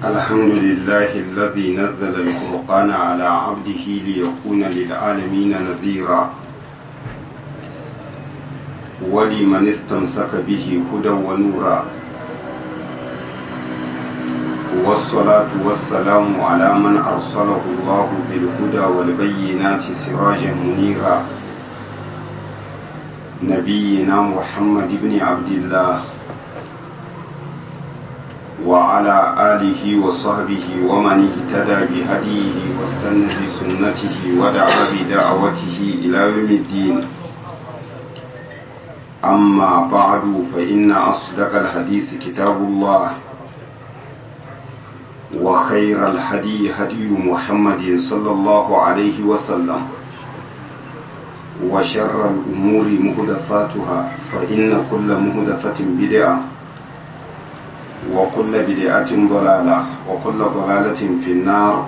الحمد لله الذي نزل الفرقان على عبده ليكون للعالمين نذيرا ولمن استمسك به هدى ونورا والصلاة والسلام على من أرسله الله بالهدى والبينات سراجا منيرا نبينا محمد بن عبد الله وعلى آله وصحبه ومن اهتدى بهديه واستنى بسنته ودعا بدعوته إلى يوم الدين أما بعد فإن أصدق الحديث كتاب الله وخير الهدي هدي محمد صلى الله عليه وسلم وشر الأمور مهدفاتها فإن كل مهدفة بدعة وكل بدعة ضلالة وكل ضلالة في النار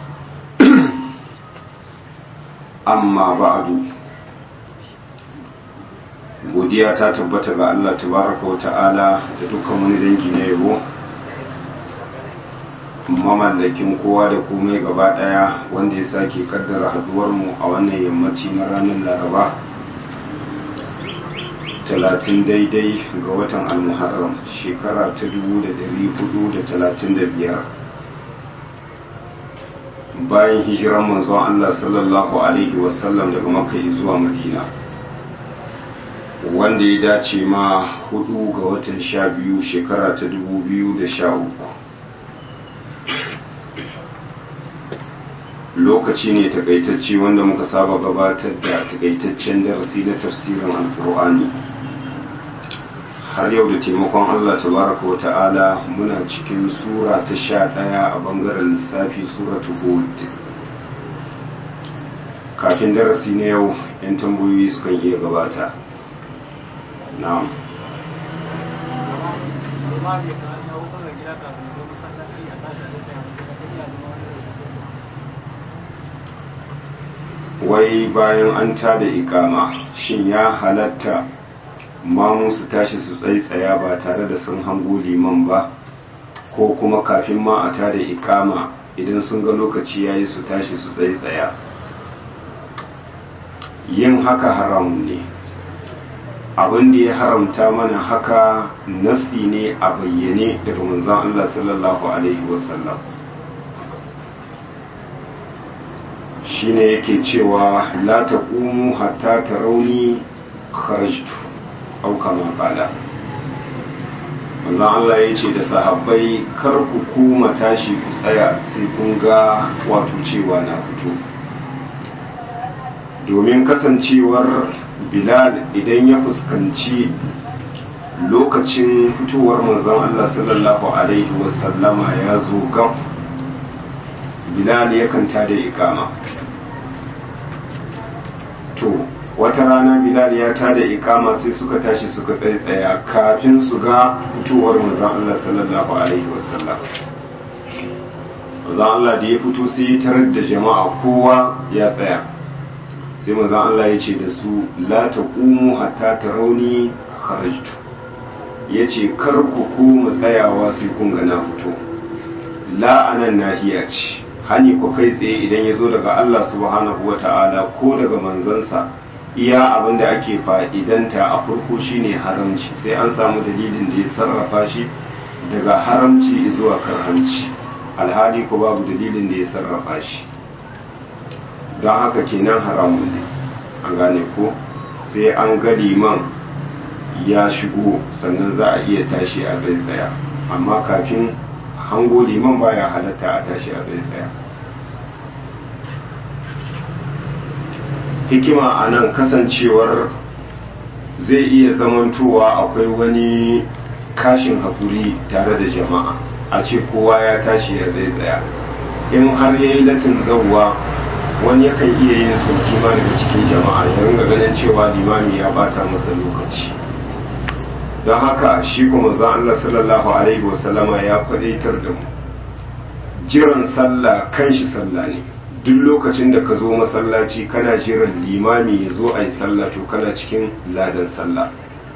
أما بعد godiya ta tabbata ga Allah tabaraka wa ta'ala da dukkan wani dangi na yabo mamallakin kowa da komai gaba daya wanda ya sake kaddara haduwar mu a wannan yammaci na ranar laraba talatin daidai ga watan almuharram shekara ta dubu da dari hudu da talatin da biyar bayan hijiran manzon Allah sallallahu alaihi wasallam daga makka zuwa madina wanda ya dace ma hudu ga watan sha biyu shekara ta dubu biyu da sha uku lokaci ne takaitacce wanda muka saba gabatar da takaitaccen darasi na tafsirin alkur'ani har yau da taimakon allah tabaraka wa ta'ala muna cikin sura ta sha ɗaya a bangaren lissafi suratu hud kafin darasi na yau 'yan tambayoyi sukan iya gabata na'am wai bayan an tada ikama shin ya halatta mamu su tashi su tsaitsaya ba tare da sun hango liman ba ko kuma kafin ma a tada ikama idan sun ga lokaci yayi su tashi su tsaitsaya yin haka haramun ne abin da ya haramta mana haka nasi ne a bayyane daga manzon Allah sallallahu alaihi wasallam shine yake cewa la taqumu hatta tarawni kharajtu aw kama qala manzon Allah ya ce da sahabbai kar ku kuma tashi ku tsaya sai kun ga wato cewa na fito domin kasancewar bilal idan ya fuskanci lokacin fitowar manzon Allah sallallahu alaihi wasallama ya zo gab bilal yakan tada ikama to wata rana bilal ya tada ikama sai suka tashi suka tsaitsaya kafin su ga fitowar manzon Allah sallallahu alaihi wasallam manzon Allah da ya fito sai ya tarar da jama'a kowa ya tsaya sai manzon Allah ya ce da su la taqumu hatta tarawni kharajtu yace kar ku kuma tsayawa sai kun ga na fito la anan nahiya ce hani ku kai tsaye idan ya zo daga Allah subhanahu wata'ala ko daga manzansa iya abin da ake fa'idanta a farko shine haramci sai an samu dalilin da ya sarrafa shi daga haramci zuwa karhanci alhali ko babu dalilin da ya sarrafa shi don haka kenan haramun ne an gane ko sai an ga liman ya shigo sannan za a iya tashi a zai tsaya amma kafin hango liman baya halatta a tashi a zai tsaya hikima a nan kasancewar zai iya zamantowa akwai wani kashin hakuri tare da jama'a a ce kowa ya tashi ya zai tsaya in har yayi latin zauwa wani yakan iya yin sauki ma daga cikin jama'a ya ringa ganin cewa limami ya bata masa lokaci don haka shi kuma zan Allah sallallahu alaihi wasallama ya kwadaitar da mu jiran sallah kan shi sallah ne duk lokacin da ka zo masallaci kana jiran limami ya zo a yi sallah to kana cikin ladan sallah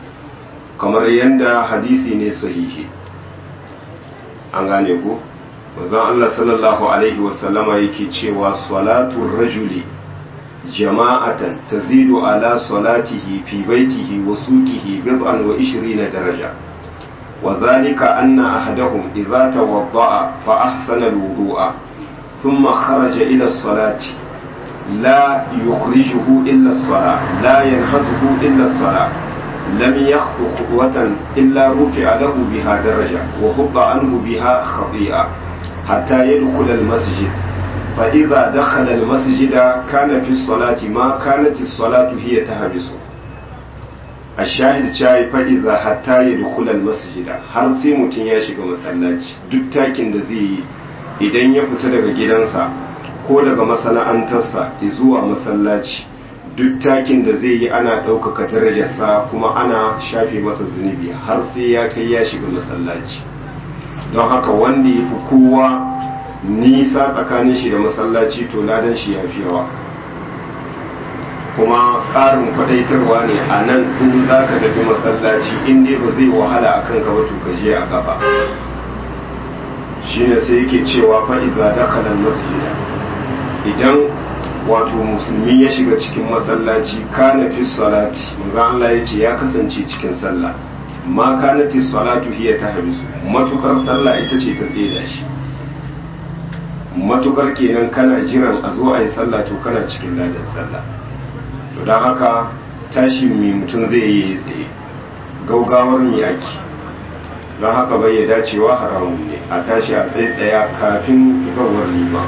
kamar yadda hadisi ne sahihi an gane ku manzon Allah sallallahu alaihi wasallama yake cewa salatu rajuli jama'atan tazidu ala salatihi fi baitihi wa suqihi bid'an wa 20 daraja wa dhalika anna ahadahum idza tawadda'a fa ahsana al-wudu'a thumma kharaja ila as-salati la yukhrijuhu illa as-salah la yanhazuhu illa as-salah لم يخطو خطوة إلا رفع له بها درجة وحط عنه بها خطيئة حتى يدخل المسجد فإذا دخل المسجد كان في الصلاة ما كانت الصلاة هي تهبس الشاهد شاي فإذا حتى يدخل المسجد har sai mutum ya shiga masallaci duk takin da zai yi idan ya fita daga gidansa ko daga masana'antarsa zuwa masallaci duk takin da zai yi ana ɗaukaka darajarsa kuma ana shafe masa zunubi har sai ya kai ya shiga masallaci don haka wanda ya fi kowa nisa tsakanin shi da masallaci to ladan shi ya fi yawa kuma ƙarin kwadaitarwa ne a nan in za ka tafi masallaci in dai ba zai wahala a kanka ba to ka je a gaba shine sai yake cewa fa'iza dakalan masjida idan wato musulmi ya shiga cikin masallaci kana fi salati manzo Allah ya ce ya kasance cikin sallah ma kanati salatu hiya tahbisu matukar sallah ita ce ta tseda shi matukar kenan kana jiran a zo a yi sallah to kana cikin ladan sallah to don haka tashi mai mutum zai yi tsaye gaugawar yaki don haka bai ya dacewa haramun ne a tashi a tsaye kafin zawar liman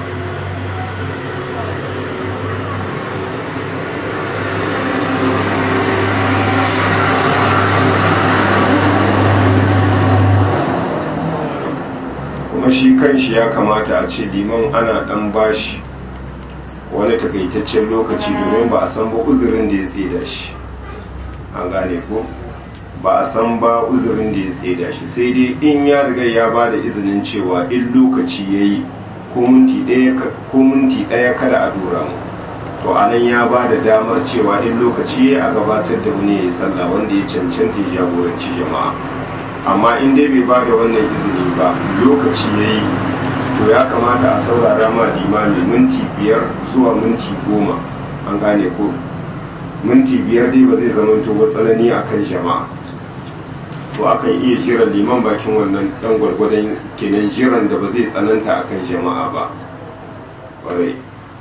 kuma shi kanshi ya kamata a ce liman ana dan bashi wani takaitaccen lokaci domin ba a san ba uzurin da ya tseda shi an gane ko ba a san ba uzurin da ya tseda shi sai dai in ya riga ya ba da izinin cewa in lokaci ya yi ko minti ɗaya kada a dora mu to a nan ya ba da damar cewa in lokaci ya a gabatar da wani ya yi sallah wanda ya cancanta ya jagoranci jama'a amma in dai bai ba da wannan izini ba lokaci ya yi to ya kamata a saurara ma limami minti biyar zuwa minti goma an gane ko minti biyar dai ba zai zama to tsanani a kan jama'a to akan iya jiran liman bakin wannan dan gwargwadon kenan jiran da ba zai tsananta a kan jama'a ba ƙwarai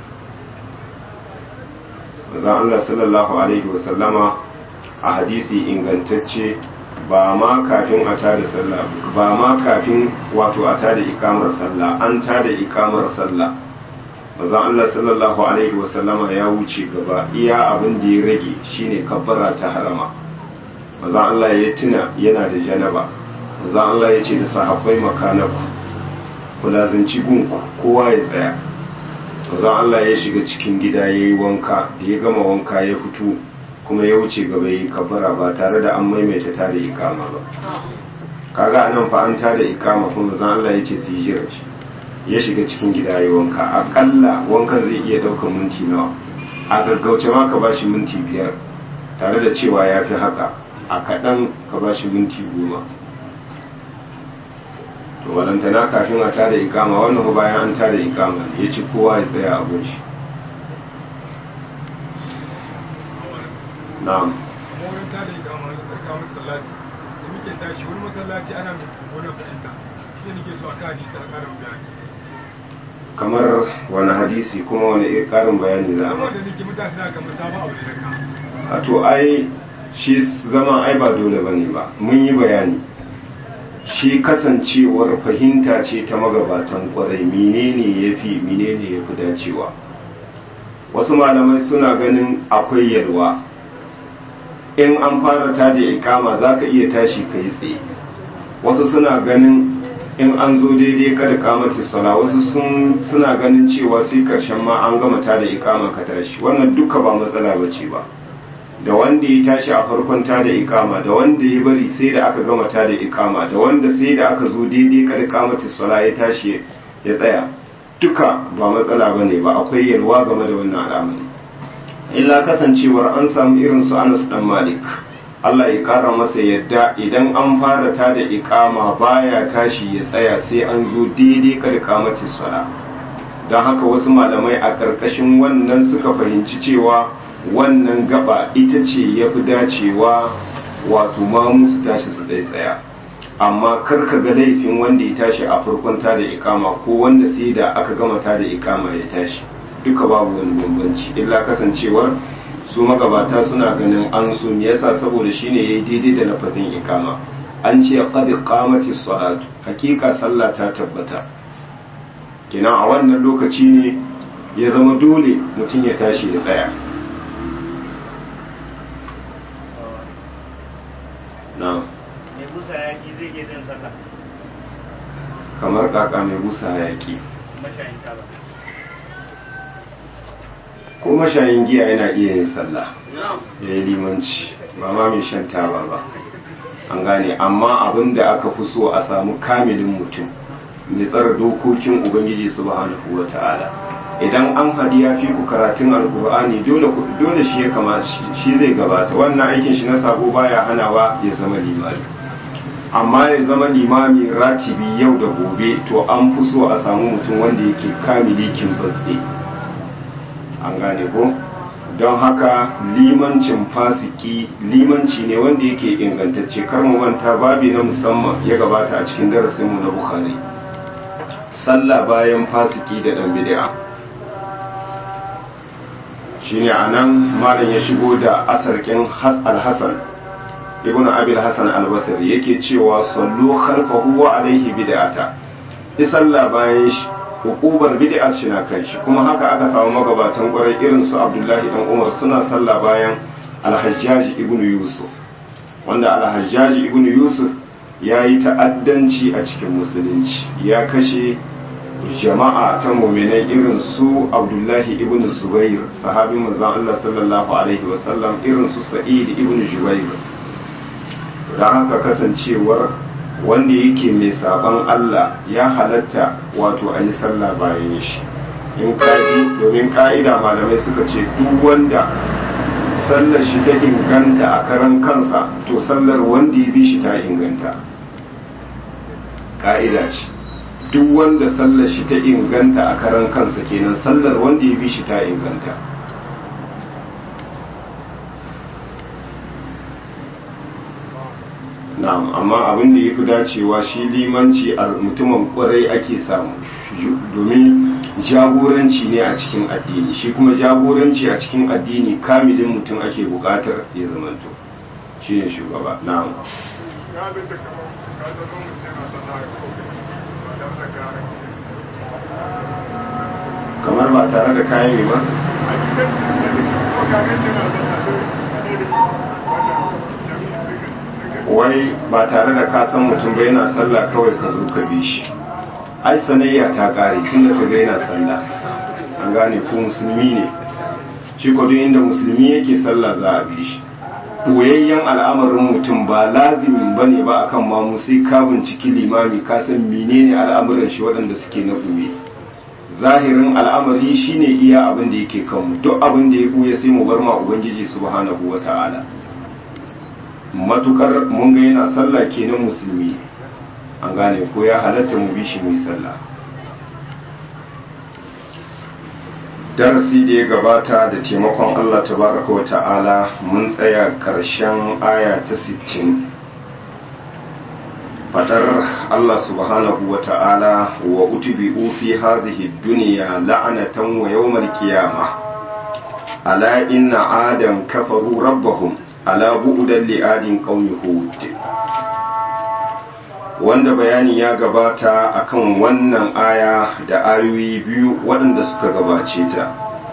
manzon Allah sallallahu alaihi wasallama a hadisi ingantacce ba ma kafin a tada sallah ba ma kafin wato a tada ikamar sallah an tada ikamar sallah manzon Allah sallallahu alaihi wasallama ya wuce gaba iya abin da ya rage shine kabbara ta harama manzon Allah ya tuna yana da janaba manzon Allah ya ce da sahabbai makanaku ku lazanci gunku kowa ya tsaya manzon Allah ya shiga cikin gida ya yi wanka da ya gama wanka ya fito kuma ya wuce gaba yi kabara ba tare da an maimaita tada ikama ba kaga anan fa an tada ikama kuma manzon Allah ya ce su yi jira shi ya shiga cikin gida ya yi wanka akalla wankan zai iya ɗaukar minti nawa a gaggauce ma ka bashi minti biyar tare da cewa ya fi haka a kaɗan ka bashi minti goma to walantana kafin a tada ikama wannan ba bayan an tada ikama ya ci kowa ya tsaya a gunshi na'am wurin tada ikama da tsarkamun salati da muke tashi wani masallaci ana mai wani fahimta shi ne nake so a kan hadisi a karin bayani kamar wani hadisi kuma wani karin bayani za a amma da nake mutane suna kamar sabon abu da ka a to ai shi zama ai ba dole bane ba mun yi bayani shi kasancewar fahimta ce ta magabatan kwarai menene ya fi menene ya fi dacewa wasu malamai suna ganin akwai yalwa in an fara ta da ikama za ka iya tashi ka yi tsaye wasu suna ganin in an zo daidai kada kamata sala wasu suna ganin cewa sai karshen ma an gama ta da ikama ka tashi wannan duka ba matsala ba ce ba da wanda ya tashi a farkon ta da ikama da wanda ya bari sai da aka gama ta da ikama da wanda sai da aka zo daidai kada kamata sala ya tashi ya tsaya duka ba matsala ba ne ba akwai yalwa game da wannan al'amari illa kasancewar an samu irin su anas dan malik Allah ya kara masa yadda idan an fara ta da ikama baya tashi ya tsaya sai an zo daidai kada kamati sala don haka wasu malamai a ƙarƙashin wannan suka fahimci cewa wannan gaba ita ce ya fi dacewa wato ma musu tashi su tsaye tsaya amma kar ka ga laifin wanda ya tashi a farkon ta da ikama ko wanda sai da aka gama ta da ikama ya tashi duka babu wani bambanci illa kasancewar su magabata suna ganin an so me yasa saboda shine yayi daidai da lafazin ikama an ce qad qamati salatu hakika sallah ta tabbata kina a wannan lokaci ne ya zama dole mutum ya tashi ya tsaya na mai busa yaki zai iya jin sallah kamar kaka mai busa hayaki mashayin taba ko mashayin giya yana iya yin sallah ya yi limanci ba ma mai shan taba ba an gane amma abin da aka fi so a samu kamilin mutum mai tsara dokokin ubangiji subhanahu wa ta'ala idan an haɗi ya fi ku karatun alkur'ani dole dole shi ya kama shi zai gabata wannan aikin shi na sabo baya hanawa ya zama limami amma ya zama limami ratibi yau da gobe to an fi so a samu mutum wanda yake kamili kimtsatse an gane ko don haka limancin fasiki limanci ne wanda yake ingantacce kar mu manta babi na musamman ya gabata a cikin darasinmu na bukhari sallah bayan fasiki da dan bid'a shine anan malam ya shigo da asarkin al-hasan ibn abil hasan al-basri yake cewa sallu khalfahu wa alaihi bid'ata isalla bayan shi hukubar bid'a shi na kan shi kuma haka aka samu magabatan kwarai irin su Abdullahi dan Umar suna sallah bayan Al-Hajjaj ibn Yusuf wanda Al-Hajjaj ibn Yusuf ya yi ta'addanci a cikin musulunci ya kashe jama'a ta muminai irin su Abdullahi ibn Zubair sahabin manzon Allah sallallahu alaihi wasallam irin su Sa'id ibn Jubair dan haka kasancewar wanda yake mai sabon Allah ya halatta wato a yi sallah bayan shi in kaji domin ka'ida malamai suka ce duk wanda sallar shi ta inganta a karan kansa to sallar wanda ya bi shi ta inganta ka'ida ce duk wanda sallar shi ta inganta a karan kansa kenan sallar wanda ya bi shi ta inganta na'am amma abin da ya fi dacewa shi limanci a mutumin kwarai ake samu domin jagoranci ne a cikin addini shi kuma jagoranci a cikin addini kamilin mutum ake bukatar ya zamanto shi ne shugaba na'am kamar ba tare da kayan yi ba wai ba tare da ka san mutum ba yana sallah kawai ka zo ka bi shi ai sanayya ta kare tun da ka ga yana sallah an gane ko musulmi ne shi ko duk inda musulmi yake sallah za a bi shi ɓoyayyen al'amarin mutum ba lazimin ba ne ba akan mamu sai ka binciki limami ka san menene al'amuran shi waɗanda suke na ɓoye zahirin al'amari shine iya abin da yake kanmu duk abin da ya ɓoye sai mu bar ma ubangiji subhanahu wa ta'ala matukar mun ga yana sallah kenan musulmi an gane ko ya halatta mu bi shi mai sallah darasi da ya gabata da taimakon Allah tabaraka wa ta'ala mun tsaya karshen aya ta 60 fadar Allah subhanahu wa ta'ala wa utbi'u fi hadhihi dunya la'anatan wa yawmal qiyamah ala inna adam kafaru rabbahum ala bu'udan li'adin qaumi hud wanda bayani ya gabata akan wannan aya da ayoyi biyu waɗanda suka gabace ta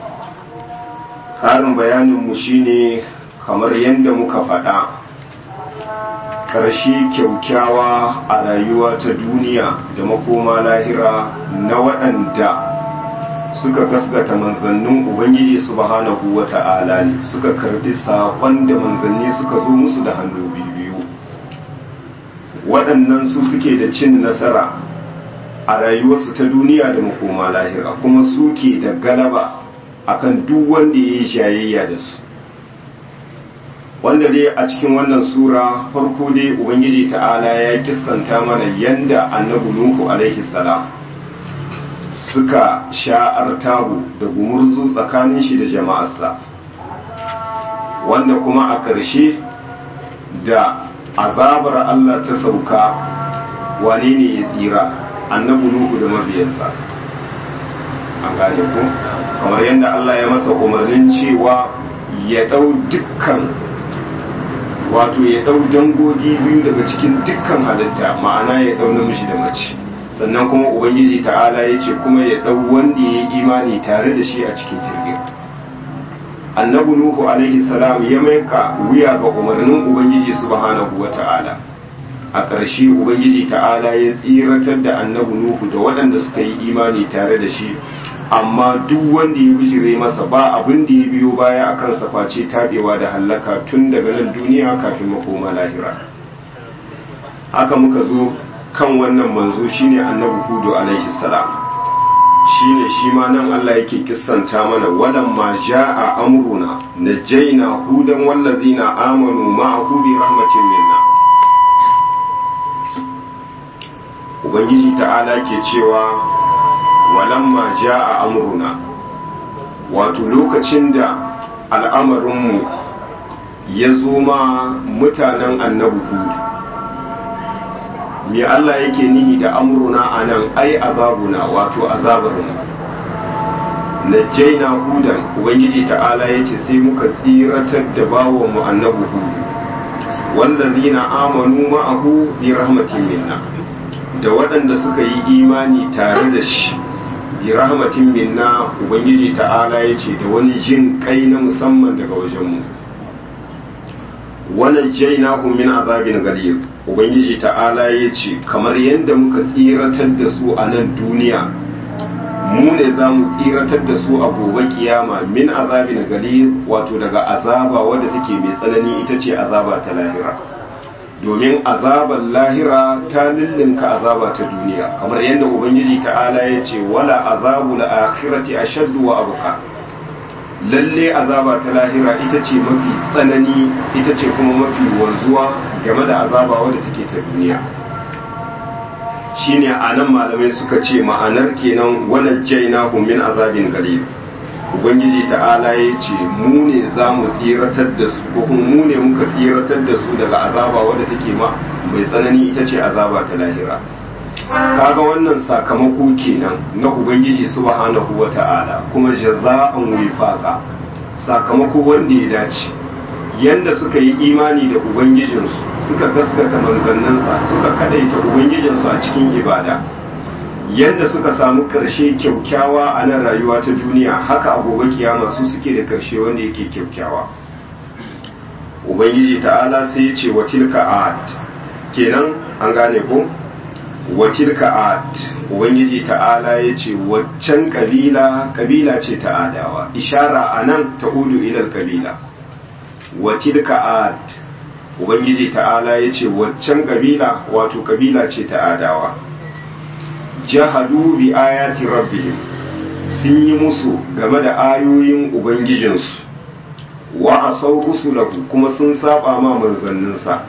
ƙarin bayaninmu shine kamar yadda muka faɗa ƙarshe kyaukyawa a rayuwa ta duniya da makoma lahira na waɗanda suka gasgata manzannin ubangiji subhanahu wa ta'ala ne suka karbi saƙon da manzanni suka zo musu da hannu biyu waɗannan su suke da cin nasara a rayuwarsu ta duniya da makoma lahira kuma suke da galaba akan duk wanda ya yi jayayya da su wanda dai a cikin wannan sura farko dai ubangiji ta'ala ya kissanta mana yanda annabi nuhu alaihi salam suka sha'ar tabu da gumurzu tsakanin shi da jama'arsa wanda kuma a ƙarshe da azabar Allah ta sauka wane ne ya tsira annabi nuhu da mabiyansa an gane ku kamar yadda Allah ya masa umarnin cewa ya ɗau dukkan wato ya ɗau dangogi biyu daga cikin dukkan halitta ma'ana ya ɗau namiji da mace sannan kuma ubangiji ta'ala ya ce kuma ya ɗau wanda ya yi imani tare da shi a cikin jirgin annabi nuhu alaihi salam ya maika wuya ga umarnin ubangiji subhanahu wa ta'ala a ƙarshe ubangiji ta'ala ya tsiratar da annabi nuhu da waɗanda suka yi imani tare da shi amma duk wanda ya bijire masa ba abin da ya biyo baya a kansa face tabewa da hallaka tun daga nan duniya kafin makoma lahira haka muka zo kan wannan manzo shine annabi hudu alaihi salam shine shi ma nan Allah yake kissanta mana walan ma jaa amruna najjayna hudan wallazina amanu ma'ahu bi rahmatin minna ubangiji ta'ala ke cewa walamma jaa amruna wato lokacin da al'amarinmu ya zo ma mutanen annabi hudu me Allah yake nihi da amruna a nan ai azabuna wato azabarmu najjaina hudan ubangiji ta'ala ya ce sai muka tsiratar da bawanmu annabi hudu wallazina amanu ma'ahu bi rahmatin minna da waɗanda suka yi imani tare da shi bi rahmatin minna ubangiji ta'ala ya ce da wani jin kai na musamman daga wajenmu wannan jainahu min azabin galiyar ubangiji ta'ala ya ce kamar yadda muka tsiratar da su a nan duniya mu ne za mu tsiratar da su a gobe kiyama min azabin galiyar wato daga azaba wadda take mai tsanani ita ce azaba ta lahira domin azabar lahira ta lullunka azaba ta duniya kamar yadda ubangiji ta'ala ya ce wala azabu la'akhirati ashaddu wa abqa lalle azaba ta lahira ita ce mafi tsanani ita ce kuma mafi wanzuwa game da azaba wadda take ta duniya shine anan malamai suka ce ma'anar kenan wannan jaina min azabin galil ubangiji ta'ala ya ce mu ne za mu tsiratar da su ko kuma mu ne muka tsiratar da su daga azaba wadda take ma mai tsanani ita ce azaba ta lahira kaga wannan sakamako kenan na ubangiji subhanahu wa ta'ala kuma jaza'an wifaqa sakamako wanda ya dace yanda suka yi imani da ubangijinsu suka gaskata manzanninsa suka kadaita ubangijinsu a cikin ibada yadda suka samu karshe kyaukyawa a nan rayuwa ta duniya haka a gobe kiyama su suke da karshe wanda yake kyaukyawa ubangiji ta'ala sai ya ce wa tilka ad kenan an gane ko wa tilka ad ubangiji ta'ala ya ce waccan kabila kabila ce ta adawa ishara a nan ta udu ilal kabila wa tilka ad ubangiji ta'ala ya ce waccan kabila wato kabila ce ta adawa jahadu bi ayati rabbihim sun yi musu game da ayoyin ubangijinsu wa asau rusulahu kuma sun saba ma manzanninsa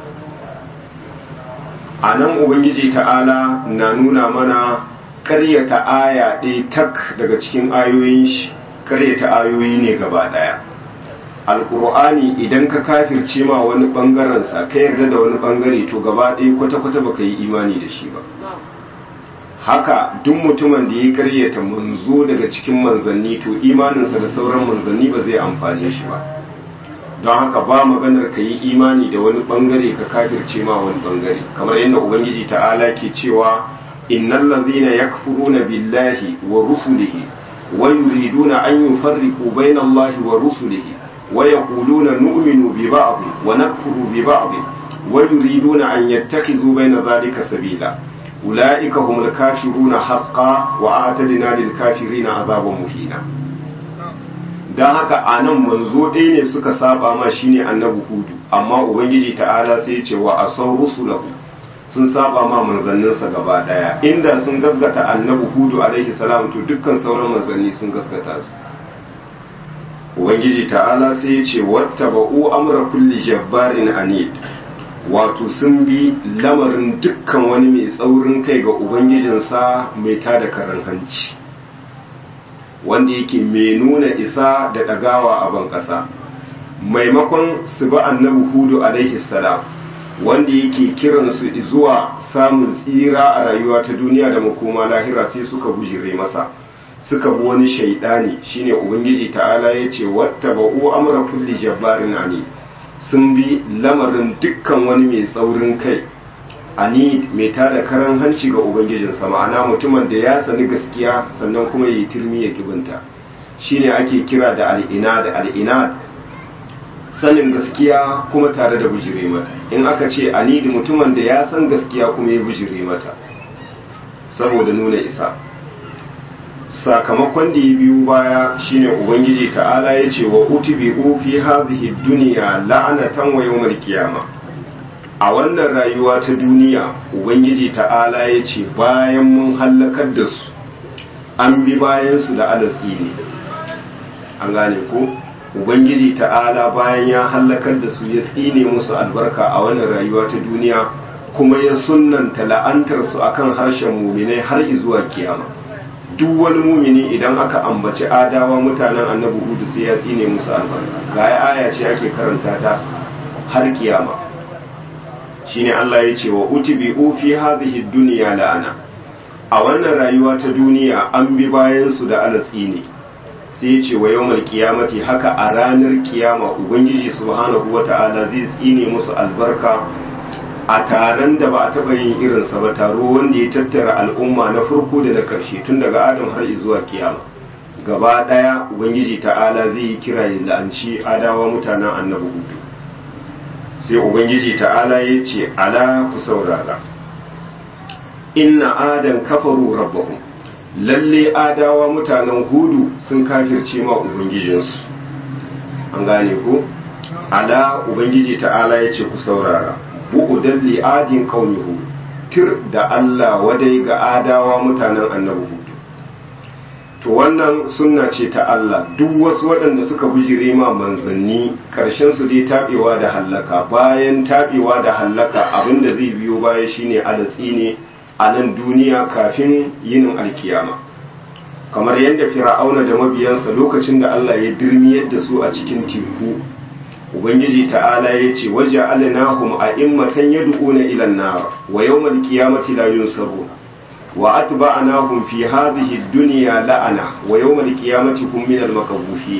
a nan ubangiji ta'ala na nuna mana karyata aya ɗaya tak daga cikin ayoyin shi karyata ayoyi ne gaba ɗaya alkur'ani idan ka kafirce ma wani ɓangarensa ka yarda da wani ɓangare to gaba ɗaya kwata-kwata baka yi imani da shi ba haka duk mutumin da ya karyata manzo daga cikin manzanni to imaninsa da sauran manzanni ba zai amfane shi ba don haka ba maganar ka yi imani da wani bangare ka kafirce ma wani bangare kamar yadda ubangiji ta'ala ke cewa innal ladhina yakfuruna billahi wa rusulihi wa yuriduna an yufarriqu bayna allahi wa rusulihi wa yaquluna nu'minu bi ba'd wa nakfuru bi ba'd wa yuriduna an yattakhidhu bayna dhalika sabila ulaika humul kafiruna haqqan wa a'tadna lil kafirina azaban muhina don haka a nan manzo ɗaya ne suka saba ma shine annabi hudu amma ubangiji ta'ala sai ya ce wa asau rusulahu sun saba ma manzanninsa gaba ɗaya inda sun gaskata annabi hudu alaihi salam to dukkan sauran manzanni sun gaskata su ubangiji ta'ala sai ya ce wata ba'u amra kulli jabbarin anid wato sun bi lamarin dukkan wani mai tsaurin kai ga ubangijinsa mai tada karan hanci wanda yake mai nuna isa da ɗagawa a ban ƙasa maimakon su ba annabi hudu alaihi salam wanda yake kiransu zuwa samun tsira a rayuwa ta duniya da makoma lahira sai suka bujire masa suka bi wani shaidani shine ubangiji ta'ala ya ce wata ba'u amra kulli jabbarin ani sun bi lamarin dukkan wani mai tsaurin kai ani mai tada karan hanci ga ubangijinsa ma'ana mutumin da ya sani gaskiya sannan kuma yi turmi ya kibinta shine ake kira da al'ina da al'ina sanin gaskiya kuma tare da bujire mata in aka ce ani da mutumin da ya san gaskiya kuma ya bujire mata saboda nuna isa sakamakon da ya biyu baya shine ubangiji ta'ala ya ce wa utibi'u fi hadhihi dunya la'anatan wa yawmal qiyamah a wannan rayuwa ta duniya ubangiji ta'ala ya ce bayan mun hallakar da su an bi bayan su da alatsi ne an gane ko ubangiji ta'ala bayan ya hallakar da su ya tsine musu albarka a wannan rayuwa ta duniya kuma ya sunnanta la'antar su akan harshen muminai har zuwa kiyama duk wani mumini idan aka ambaci adawa mutanen annabi hudu sai ya tsine musu albarka ga aya ce ake karanta ta har kiyama shine Allah ya ce wa utibi'u fi hadhihi dunya la'ana a wannan rayuwa ta duniya an bi bayan su da alatsi ne sai ya ce wa yawmal qiyamati haka a ranar kiyama ubangiji subhanahu wata'ala zai tsine musu albarka a taron da ba a taɓa yin irinsa ba taro wanda ya tattara al'umma na farko da na ƙarshe tun daga adam har zuwa kiyama gaba ɗaya ubangiji ta'ala zai yi kira ya la'anci adawa mutanen annabi hudu sai ubangiji ta'ala ya ce ala ku saurara inna adan kafaru rabbahum lalle adawa mutanen hudu sun kafirce ma ubangijinsu an gane ko ala ubangiji ta'ala ya ce ku saurara bu'udan li'adin kaunihu tir da Allah wadai ga adawa mutanen annabi hudu to wannan sunna ce ta Allah duk wasu waɗanda suka bijire ma manzanni ƙarshen su dai taɓewa da hallaka bayan taɓewa da hallaka abinda zai biyo baya shine alatsi ne a nan duniya kafin yinin alkiyama kamar yadda fir'auna da mabiyansa lokacin da Allah ya dirmiyar da su a cikin teku ubangiji ta'ala ya ce waje alinahum a immatan yad'una ila an-nar wa yawmal qiyamati la yunsarun wa atba'nahum fi hadhihi ad-dunya la'ana wa yawmal qiyamati hum min al-makabufin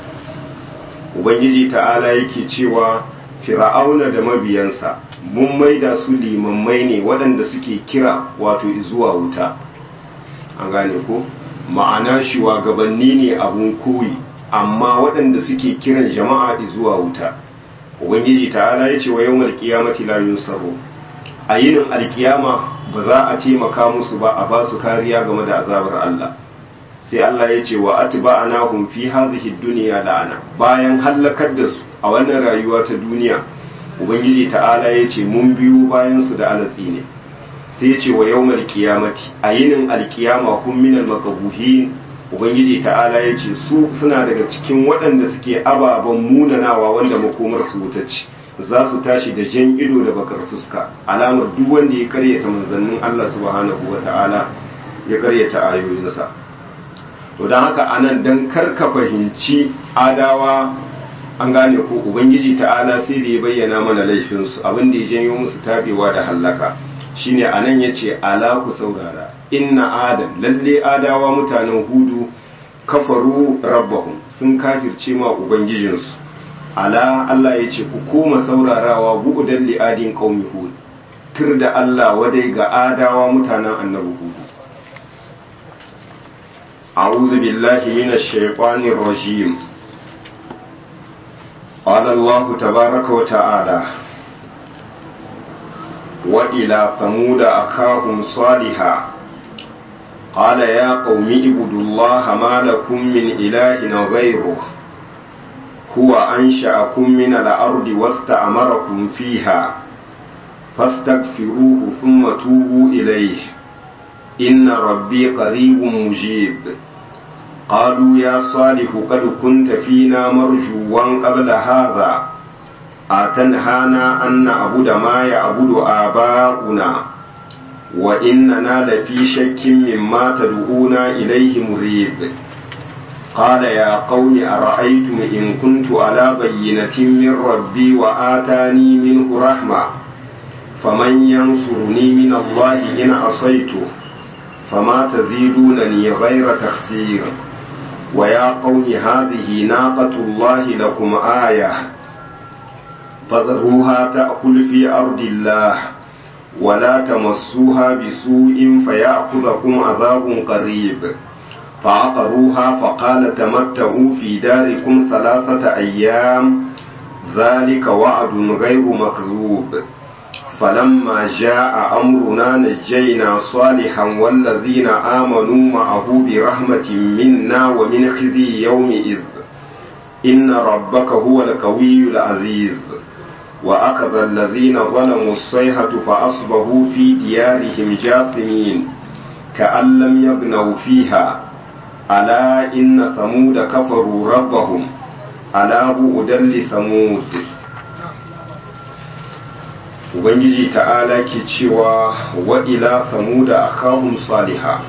ubangiji ta'ala yake cewa fir'auna da mabiyansa mun maida su limammai ne waɗanda suke kira wato zuwa wuta an gane ko ma'ana shugabanni ne abun koyi amma waɗanda suke kiran jama'a zuwa wuta ubangiji ta'ala ya ce wa yawmal qiyamati la yunsaru a yinin alkiyama ba za a taimaka musu ba a ba su kariya game da azabar Allah sai Allah ya ce wa atba'nahum fi hadhihi dunya la'ana bayan hallakar da su a wannan rayuwa ta duniya ubangiji ta'ala ya ce mun biyu bayan su da alatsi ne sai ya ce wa yawmal qiyamati a yinin alkiyama hum minal makabuhin ubangiji ta'ala ya ce su suna daga cikin waɗanda suke ababen munanawa wanda makomar su wuta ce za su tashi da jan ido da bakar fuska alamar duk wanda ya karyata manzannin Allah subhanahu wa ta'ala ya karyata ayoyinsa to don haka anan dan karka fahimci adawa an gane ko ubangiji ta'ala sai da ya bayyana mana laifinsu abin da ya janyo musu tabewa da hallaka shine anan yace ala ku saurara inna adam lalle adawa mutanen hudu kafaru rabbahum sun kafirce ma ubangijinsu ala Allah ya ce ku koma saurarawa bu'udan li'adin qaumi hud tur da Allah wadai ga adawa mutanen annabi hudu a'udhu billahi minash shaitanir rajim qala Allah tabaaraka wa ta'ala وإلى ثمود أخاهم صالحا قال يا قوم اعبدوا الله ما لكم من إله غيره هو أنشأكم من الأرض واستعمركم فيها فاستغفروه ثم توبوا إليه إن ربي قريب مجيب قالوا يا صالح قد كنت فينا مرجوا قبل هذا أتنهانا أن نعبد ما يعبد آباؤنا وإننا لفي شك مما تدعونا إليه مريب قال يا قوم أرأيتم إن كنت على بينة من ربي وآتاني منه رحمة فمن ينصرني من الله إن عصيته فما تزيدونني غير تخسير ويا قوم هذه ناقة الله لكم آية فذروها تأكل في أرض الله ولا تمسوها بسوء فيأخذكم عذاب قريب فعقروها فقال تمتعوا في داركم ثلاثة أيام ذلك وعد غير مكذوب فلما جاء أمرنا نجينا صالحا والذين آمنوا معه برحمة منا ومن خزي يومئذ إن ربك هو القوي العزيز وأخذ الذين ظلموا الصيحة فأصبحوا في ديارهم جاثمين كأن لم يبنوا فيها ألا إن ثمود كفروا ربهم ألا بؤدا لثمود Ubangiji ta'ala ke cewa wa ila samuda akahum saliha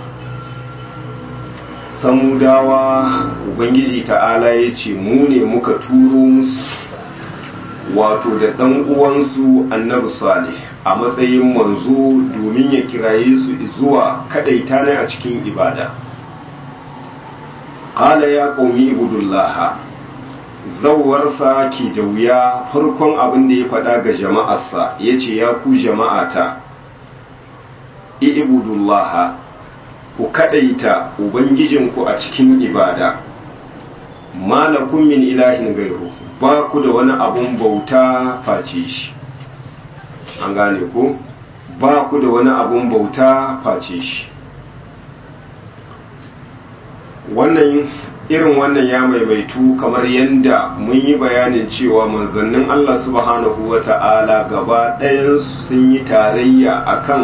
samudawa Ubangiji ta'ala ya ce mu ne muka turo musu wato da ɗan uwansu annabi salih a matsayin manzo domin ya kiraye su zuwa kadaita ne a cikin ibada qala ya qaumi ibudullah zawwarsa ke da wuya farkon abin da ya faɗa ga jama'arsa yace ya ku jama'ata ibudullah ku kadaita ubangijinku a cikin ibada malakum min ilahin gairu ba ku da wani abun bauta face shi an gane ku ba ku da wani abun bauta face shi wannan irin wannan ya maimaitu kamar yadda mun yi bayanin cewa manzannin Allah subhanahu wa ta'ala gaba ɗayan sun yi tarayya akan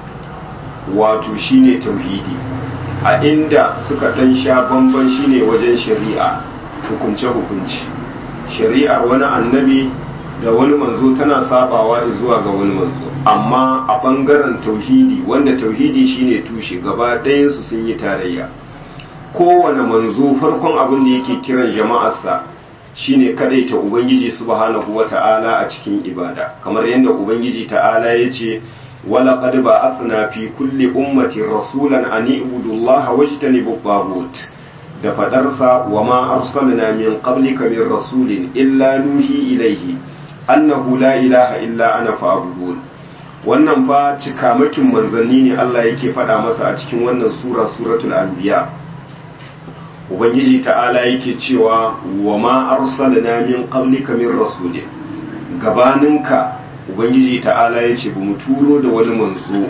wato shine tauhidi a inda suka ɗan sha bamban shine wajen shari'a hukunce-hukunci shari'ar wani annabi da wani manzo tana sabawa zuwa ga wani manzo amma a ɓangaren tauhidi wanda tauhidi shine tushe gaba ɗayansu sun yi tarayya kowane manzo farkon abin da yake kiran jama'arsa shine kadaita ubangiji subhanahu wata'ala a cikin ibada kamar yadda ubangiji ta'ala ya ce wala qad ba'athna fi kulli ummati rasulan an ibudu allaha wajtanibu tagut da fadarsa wa ma arsalna min qablika min rasulin illa nuhi ilaihi annahu la ilaha illa ana fa'budun wannan fa cikamakin manzanni ne Allah yake faɗa masa a cikin wannan sura suratul anbiya ubangiji ta'ala yake cewa wa ma arsalna min qablika min rasulin gabaninka ubangiji ta'ala yace bamu turo da wani manzo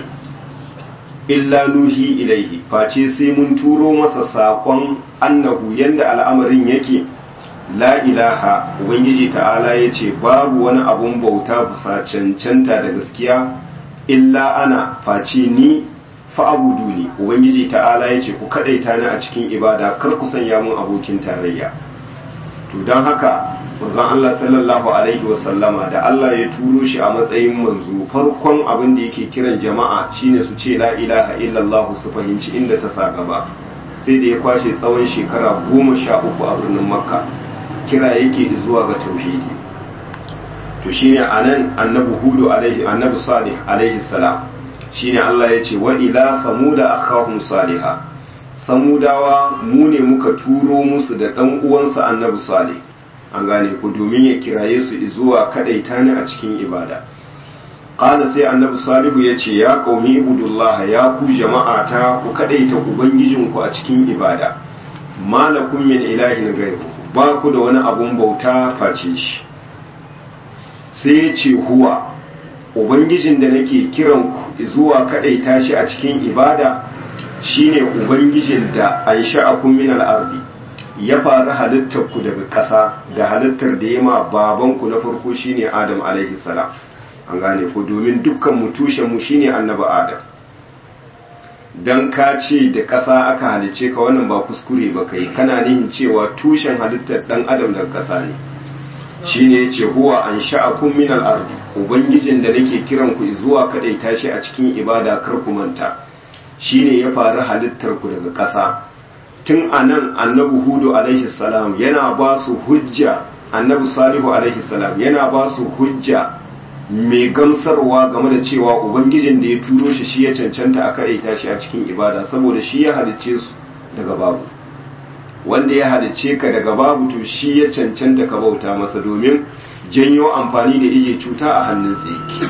illa nuhi ilaihi face sai mun turo masa sakon annahu yanda al'amarin yake la ilaha ubangiji ta'ala yace babu wani abun bauta bisa cancanta da gaskiya illa ana face ni fa'abudu ne ubangiji ta'ala ya ce ku kaɗaita ni a cikin ibada kar ku sanya mun abokin tarayya to don haka manzon Allah sallallahu alaihi wasallama da Allah ya turo shi a matsayin manzo farkon abin da yake kiran jama'a shine su ce la ilaha illallah su fahimci inda ta sa gaba sai da ya kwashe tsawon shekara goma sha uku a birnin makka kira yake zuwa ga tauhidi to shine anan annabi hudu alaihi annabi salih alaihi salam shine Allah ya ce wa ila samuda akhahum saliha samudawa mu ne muka turo musu da dan uwansa annabi salih an gane ku domin ya kiraye su zuwa kadaita ni a cikin ibada qala sai annabi salihu ya ce ya qaumi ibudullah ya ku jama'ata ku kadaita ubangijinku a cikin ibada malakum min ilahin ghairu ba ku da wani abun bauta face shi sai ya ce huwa ubangijin da nake kiran ku zuwa kadaita shi a cikin ibada shine ubangijin da an sha'akum min al-ardi ya fara halittar ku daga ƙasa da halittar da ya ma baban ku na farko shine Adam alaihi salam an gane ku domin dukkan mu tushen mu shine annabi Adam dan ka ce da ƙasa aka halice ka wannan ba kuskure ba kai kana nihin cewa tushen halittar dan adam daga ƙasa ne shine yace huwa an sha'akum min al-ard ubangijin da nake kiran ku zuwa kadaita shi a cikin ibada kar ku manta shine ya faru halittar ku daga ƙasa tun anan annabi hudu alaihi salam yana ba su hujja annabi salihu alaihi salam yana ba su hujja mai gamsarwa game da cewa ubangijin da ya turo shi shi ya cancanta a kadaita shi a cikin ibada saboda shi ya halicce su daga babu wanda ya halicce ka daga babu to shi ya cancanta ka bauta masa domin janyo amfani da ije cuta a hannun yake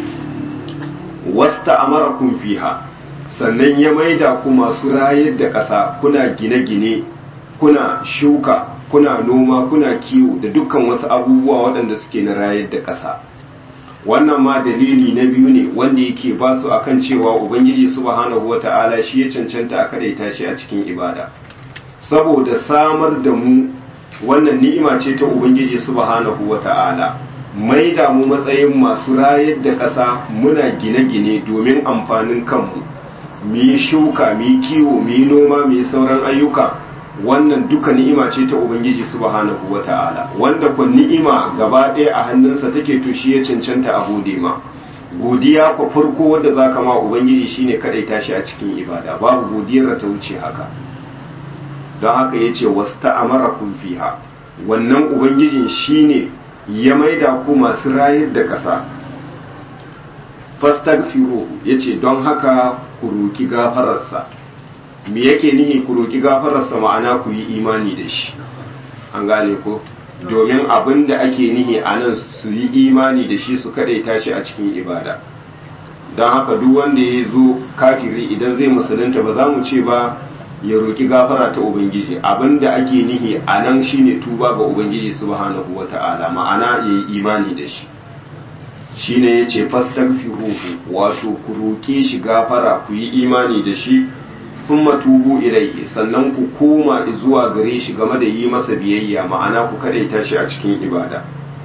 wasta amarakum fiha sannan ya maida ku masu rayar da ƙasa kuna gine-gine kuna shuka kuna noma kuna kiwo da dukkan wasu abubuwa waɗanda suke na rayar da ƙasa wannan ma dalili na biyu ne wanda yake ba su akan cewa ubangiji subhanahu wata'ala shi ya cancanta a kadaita shi a cikin ibada saboda samar da mu wannan ni'ima ce ta ubangiji subhanahu wata'ala mai da mu matsayin masu rayar da ƙasa muna gine-gine domin amfanin kanmu mu yi shuka mu yi kiwo mu yi noma mu yi sauran ayyuka wannan duka ni'ima ce ta ubangiji subhanahu wata'ala wanda ku ni'ima gaba ɗaya a hannunsa take to shi ya cancanta a gode ma godiya ku farko wanda zaka ma ubangiji shine kadai tashi a cikin ibada babu godiyar ta wuce haka don haka yace wasta'amarakum fiha wannan ubangijin shine ya maida ku masu rayar da ƙasa fastaghfiruhu yace don haka ku roki gafararsa me yake nihi ku roki gafararsa ma'ana ku yi imani da shi an gane ko domin abin da ake nihi a nan su yi imani da shi su kadaita shi a cikin ibada don haka duk wanda ya zo kafiri idan zai musulunta ba za mu ce ba ya roki gafara ta ubangiji abin da ake nihi a nan shine tuba ga ubangiji subhanahu wata'ala ma'ana ya yi imani da shi shine ya ce fastaghfiruhu wato ku roke shi gafara ku yi imani da shi thumma tubu ilaihi sannan ku koma zuwa gare shi game da yi masa biyayya ma'ana ku kadaita shi a cikin ibada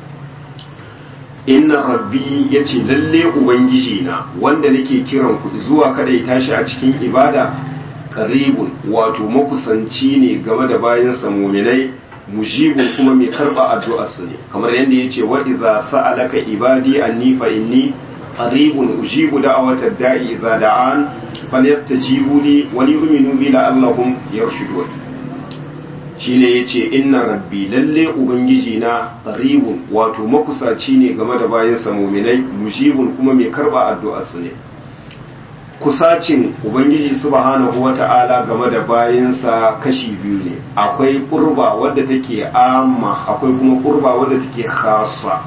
inna rabbi yace lalle ubangiji na wanda nake kiran ku zuwa kadaita shi a cikin ibada qaribun wato makusanci ne game da bayansa mu'minai mujibun kuma mai karba addu'ar su ne kamar yadda yace wa idza sa'alaka ibadi anni fa inni qaribun ujibu da'watad da'i idza da'an falyastajibu li wa liyu'minu bi la'allahum yarshudun shine yace inna rabbi lalle ubangiji na qaribun wato makusaci ne game da bayansa mu'minai mujibun kuma mai karba addu'ar su ne kusacin ubangiji subhanahu wata'ala game da bayansa kashi biyu ne akwai kurba wadda take amma akwai kuma kurba wadda take khassa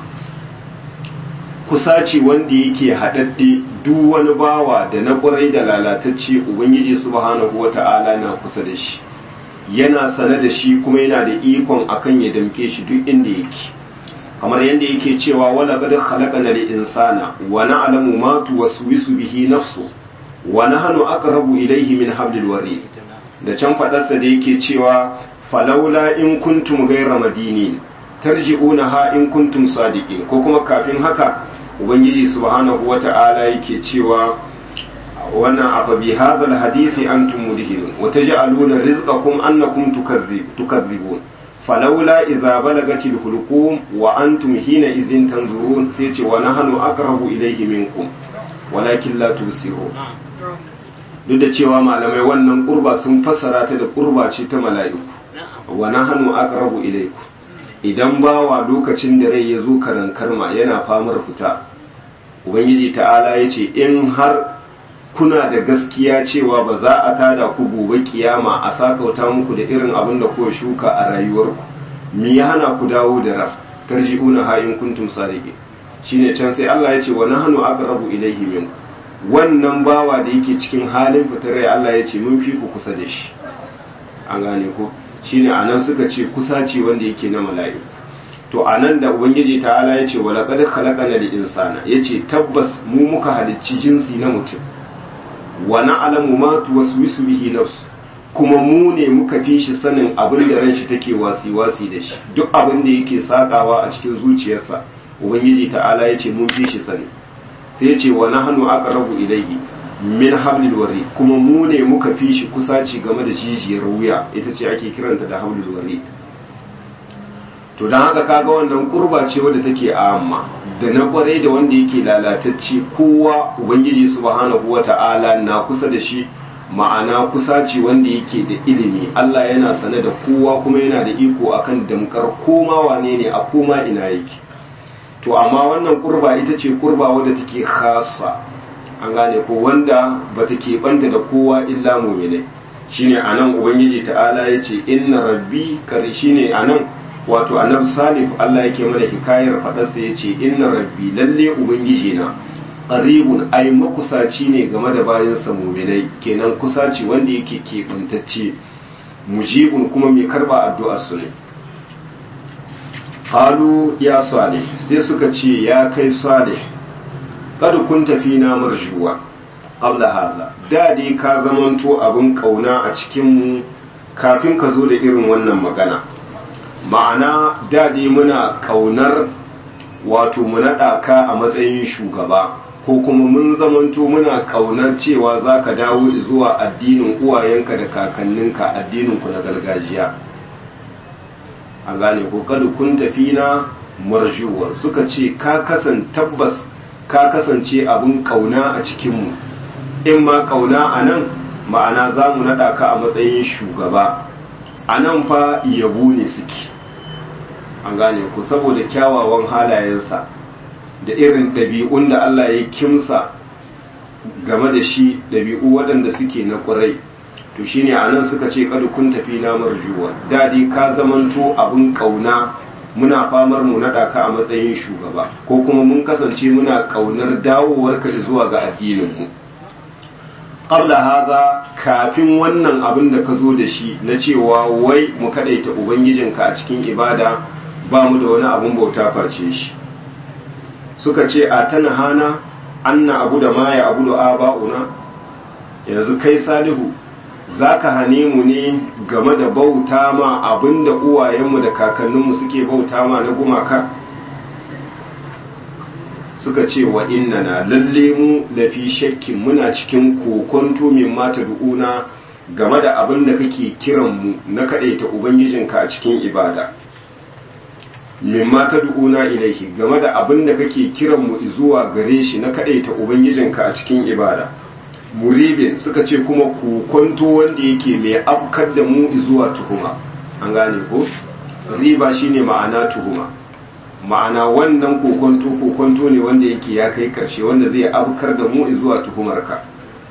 kusaci wanda yake haɗaɗɗe duk wani bawa da na ƙwarai da lalatacce ubangiji subhanahu wata'ala na kusa da shi yana sane da shi kuma yana da ikon akan ya damke shi duk inda yake kamar yadda yake cewa wala qad khalaqana lil insana wa na'lamu ma tuwaswisu bihi nafsu wa nahnu aqrabu ilayhi min hablil warid da can fadarsa da yake cewa falaula in kuntum ghayra madinin tarji'unaha in kuntum sadiqin ko kuma kafin haka ubangiji subhanahu wata'ala yake cewa wannan afa bi hadhal hadisi antum mudhinun wa taj'aluna rizqakum annakum tukazzibun falaula idza balagatil hulqum wa antum hina idhin tanzurun sai ce wa nahnu aqrabu ilayhi minkum walakin la tusirun duk da cewa malamai wannan kurba sun fassara ta da kurba ce ta mala'iku wa nahnu aqrabu ilaykum idan bawa lokacin da rai ya zo karan karma yana famar fita ubangiji ta'ala ya ce in har kuna da gaskiya cewa ba za a tada ku gobe kiyama a sakauta muku da irin abin da kuka shuka a rayuwarku me ya hana ku dawo da raf tarji'una ha in kuntum sadiqin shine can sai Allah ya ce wa nahnu aqrabu ilayhi min wannan bawa da yake cikin halin fitar rai Allah ya ce mun fi ku kusa da shi an gane ko shine anan suka ce kusa ce wanda yake na mala'iku to anan da ubangiji ta'ala ya ce wala qad khalaqana lil insana yace tabbas mu muka halicci jinsi na mutum wa na'lamu ma tuwaswisu bihi nafsu kuma mu ne muka fi shi sanin abin da ran shi take wasi wasi da shi duk abin da yake sakawa a cikin zuciyarsa ubangiji ta'ala ya ce mun fi shi sani sai ya ce wa nahnu aqrabu ilayhi min hablil wari kuma mu ne muka fi shi kusaci game da jijiyar wuya ita ce ake kiranta da hablil wari to don haka kaga wannan kurba ce wadda take amma da na kwarai da wanda yake lalatacce kowa ubangiji subhanahu wata'ala na kusa da shi ma'ana kusaci wanda yake da ilimi Allah yana sane da kowa kuma yana da iko akan damkar koma wane ne a koma ina yake to amma wannan kurba ita ce kurba wadda take khasa an gane ko wanda bata keɓanta da kowa illa mu'minai shine anan ubangiji ta'ala yace inna rabbi kare shine anan wato annabi salih Allah yake mana hikayar fadarsa yace inna rabbi lalle ubangiji na qaribun ai makusaci ne game da bayansa mu'minai kenan kusaci wanda yake keɓantacce mujibun kuma mai karba addu'ar su ne qalu ya salih sai suka ce ya kai salih kad kunta fina marjuwa qabla hadha da dai ka zamanto abin kauna a cikin mu kafin ka zo da irin wannan magana ma'ana da dai muna kaunar wato mu naɗa ka a matsayin shugaba ko kuma mun zamanto muna kaunar cewa za ka dawo zuwa addinin uwayenka da kakanninka addininku na gargajiya a gane ko kada kun tafi na marjuwar suka ce ka kasan tabbas ka kasance abin kauna a cikinmu in ma kauna a nan ma'ana za mu naɗa ka a matsayin shugaba a nan fa yabo ne suke an gane ku saboda kyawawan halayensa da irin ɗabi'un da Allah ya kimsa game da shi ɗabi'u waɗanda suke na ƙwarai to shine a nan suka ce kada kun tafi na marjuwa dadi ka zamanto abin ƙauna muna famar mu naɗa ka a matsayin shugaba ko kuma mun kasance muna ƙaunar dawowarka zuwa ga addininmu qabla haza kafin wannan abin da ka zo da shi na cewa wai mu kadaita ubangijinka a cikin ibada ba mu da wani abin bauta face shi suka ce a tana hana anna abu da ma ya abu da aba'una yanzu kai salihu za ka hane mu ne game da bauta ma abin da uwayenmu da kakanninmu suke bauta ma na gumaka suka ce wa innana lalle mu lafi shakkin muna cikin kokonto min mata du'una game da abin da kake kiran mu na kadaita ubangijinka a cikin ibada min mata du'una ilaihi game da abin da kake kiran mu zuwa gare shi na kadaita ubangijinka a cikin ibada muribin suka ce kuma kokonto wanda yake mai afkar da mu zuwa tuhuma an gane ko riba shine ma'ana tuhuma ma'ana wannan kokonto kokonto ne wanda yake ya kai karshe wanda zai abkar da mu zuwa tuhumarka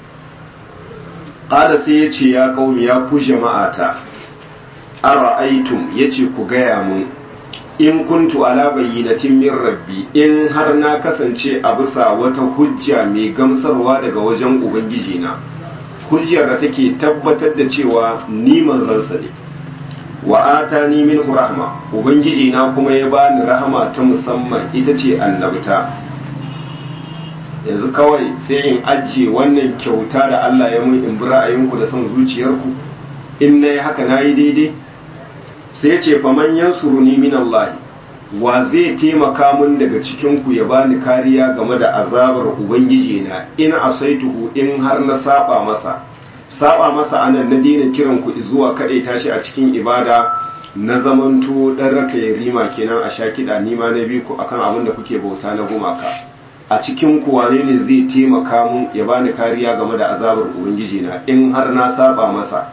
ƙada sai ya ce ya ƙaumi ya ku jama'ata ara'aitum ya ce ku gaya mun in kuntu ala bayyinatin min rabbi in har na kasance a bisa wata hujja mai gamsarwa daga wajen ubangiji na hujjar da take tabbatar da cewa ni manzansa ne wa atani min rahma ubangiji na kuma ya bani rahama ta musamman ita ce annabta yanzu kawai sai in ajiye wannan kyauta da Allah ya mun in bi ra'ayinku da son zuciyarku in na yi haka na yi daidai sai ce faman yansuruni min Allah wa zai taimaka mun daga cikinku ya bani kariya game da azabar ubangiji na in asaituhu in har na saba masa saba masa anan na daina kiran ku zuwa kaɗai tashi a cikin ibada na zamanto ɗan raka ya rima kenan a sha kiɗa nima na bi ku akan abin da kuke bauta na gumaka a cikin ku wane ne zai taimaka mun ya bani kariya game da azabar ubangiji na in har na saba masa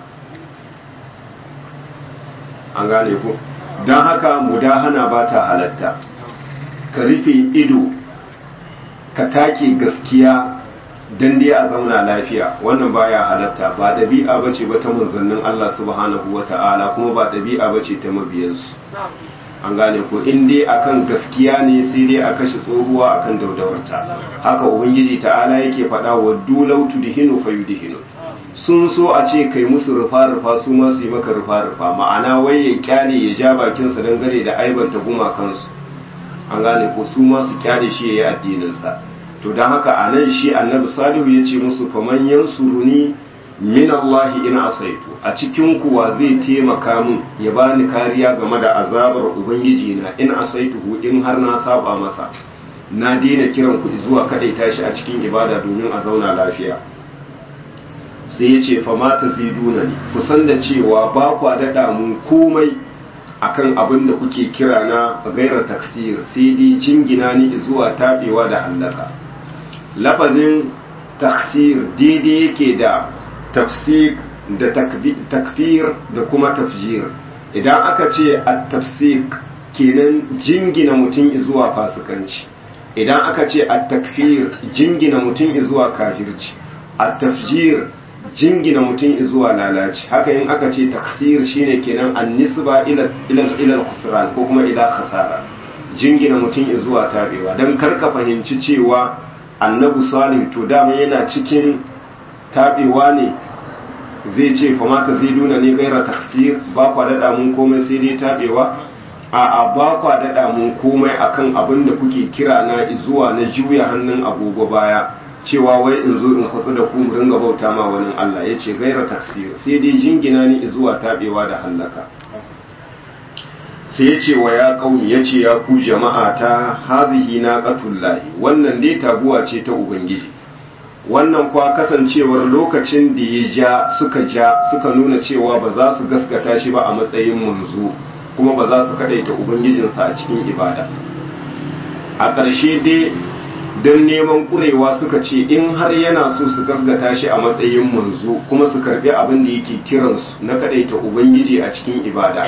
an gane ku don haka mudahana ba ta halatta ka rufe ido ka take gaskiya dan dai a zauna lafiya wannan baya halatta ba ɗabi'a bace ba ta manzannin Allah subhanahu wata'ala kuma ba ɗabi'a bace ta mabiyansu an gane ko in dai akan gaskiya ne sai dai a kashe tsohuwa akan daudawarta haka ubangiji ta'ala yake faɗa wa dulau tudhinu fayudhinu sun so a ce kai musu rufa rufa su ma su yi maka rufa rufa ma'ana wai ya kyale ya ja bakinsa dangane da aibanta gumakansu an gane ko su ma su kyale shi ya yi addininsa to don haka a nan shi annabi salihu ya ce musu faman yansuruni min Allah in asaitu a cikin kuwa zai taimaka min ya bani kariya game da azabar ubangiji na in asaituhu in har na saba masa na daina kiran ku zuwa kadai tashi a cikin ibada domin a zauna lafiya sai ya ce fama ta ziduna ne kusan da cewa ba kwa daɗa mun komai akan abin da kuke kira na gaira taksir sai dai jingina ni zuwa taɓewa da hallaka lafazin taksir daidai yake da tafsir da takfir da kuma tafjir idan aka ce a tafsir kenan jingina mutum zuwa fasikanci idan aka ce a takfir jingina mutum zuwa kafirci a tafjir jingina mutum zuwa lalaci haka in aka ce taksir shine kenan an nisba ila ila khusran ko kuma ila khasara jingina mutum zuwa tabewa dan karka fahimci cewa annabi salih to dama yana cikin tabewa ne zai ce fa mata zai nuna ne gaira taksir ba kwa dada mun komai sai dai tabewa a a ba kwa dada mun komai akan abin da kuke kira na zuwa na juya hannun agogo baya cewa wai in zo in kwatsu da ku mu ringa bauta ma wani Allah ya ce gaira taksir sai dai jingina ni zuwa tabewa da hallaka sai ya ce wa ya kauni ya ce ya ku jama'a ta hazihi na qatullahi wannan dai taguwa ce ta ubangiji wannan kwa kasancewar lokacin da ya ja suka ja suka nuna cewa ba za su gaskata shi ba a matsayin manzo kuma ba za su kadaita ubangijinsa a cikin ibada a ƙarshe dai don neman ƙurewa suka ce in har yana so su gaskata shi a matsayin manzo kuma su karbi abin da yake kiransu na kadaita ubangiji a cikin ibada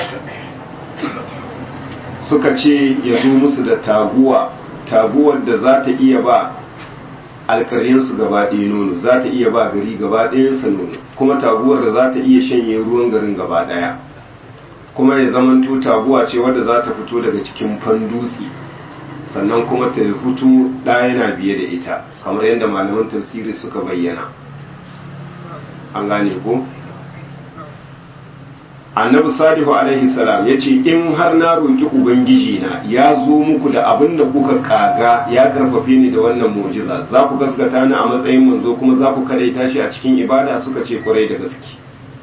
suka ce ya zo musu da taguwa taguwar da za ta iya ba alƙaryensu gaba ɗaya nono za ta iya ba gari gaba ɗayansa nono kuma taguwar da za ta iya shanye ruwan garin gaba ɗaya kuma ya zamanto taguwa ce wadda za ta fito daga cikin fandutse sannan kuma ta fito ɗaya yana biye da ita kamar yadda malaman tafsiri suka bayyana an gane ko annabi salihu alaihi salam ya ce in har na roƙi ubangiji na ya zo muku da abin da kuka kaga ya karfafe ni da wannan mu'jiza za ku gaskata ni a matsayin manzo kuma za ku kadaita shi a cikin ibada suka ce kwarai da gaske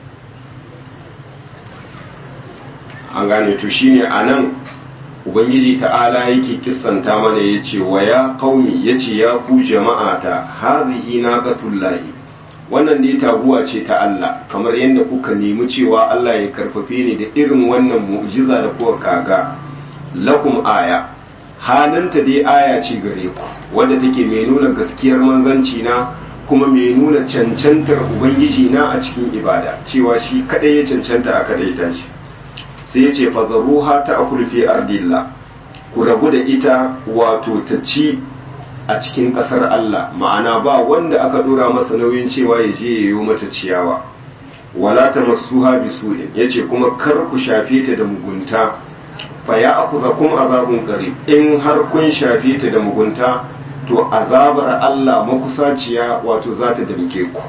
an gane to shine anan ubangiji ta'ala yake kissanta mana yace wa ya qaumi yace ya ku jama'ata hazihi naqatullahi wannan dai taguwa ce ta Allah kamar yadda kuka nemi cewa Allah ya karfafe ni da irin wannan mu'jiza da kuka kaga lakum aya halinta dai aya ce gare ku wadda take mai nuna gaskiyar manzanci na kuma mai nuna cancantar ubangiji na a cikin ibada cewa shi kadai ya cancanta a kadai ta shi sai ya ce fadaruha ta akulfi ardillah ku rabu da ita wato ta ci a cikin ƙasar Allah ma'ana ba wanda aka dora masa nauyin cewa ya je yayo mata ciyawa wala ta masuha bi su'in yace kuma kar ku shafe ta da mugunta fa ya akuzakum azabun qarib in har kun shafe ta da mugunta to azabar Allah makusaciya wato za ta damke ku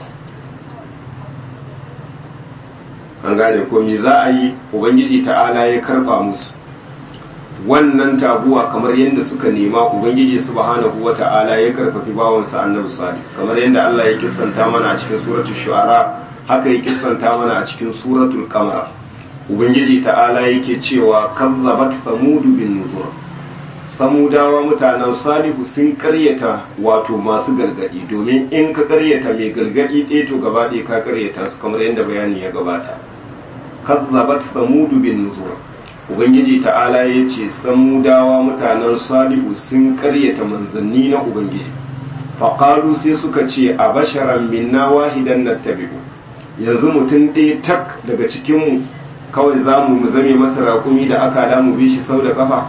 an gane ko me za a yi ubangiji ta'ala ya karba musu wannan taguwa kamar yadda suka nema ubangiji subhanahu wata'ala ya karfafi bawansa annabi salih kamar yadda Allah ya kissanta mana a cikin suratul shu'ara haka ya kissanta mana a cikin suratul qamar ubangiji ta'ala yake cewa kazzabat samudu bin nuzur samudawa mutanen salihu sun karyata wato masu gargadi domin in ka karyata mai gargadi ɗaya to gaba ɗaya ka karyata su kamar yadda bayani ya gabata kazzabat samudu bin nuzur ubangiji ta'ala ya ce samudawa mutanen salihu sun karyata manzanni na ubangiji faƙalu sai suka ce a basharan minna wahidan na tabi'u yanzu mutum ɗaya tak daga cikinmu kawai za mu zame masa raƙumi da aka da mu bi shi sau da ƙafa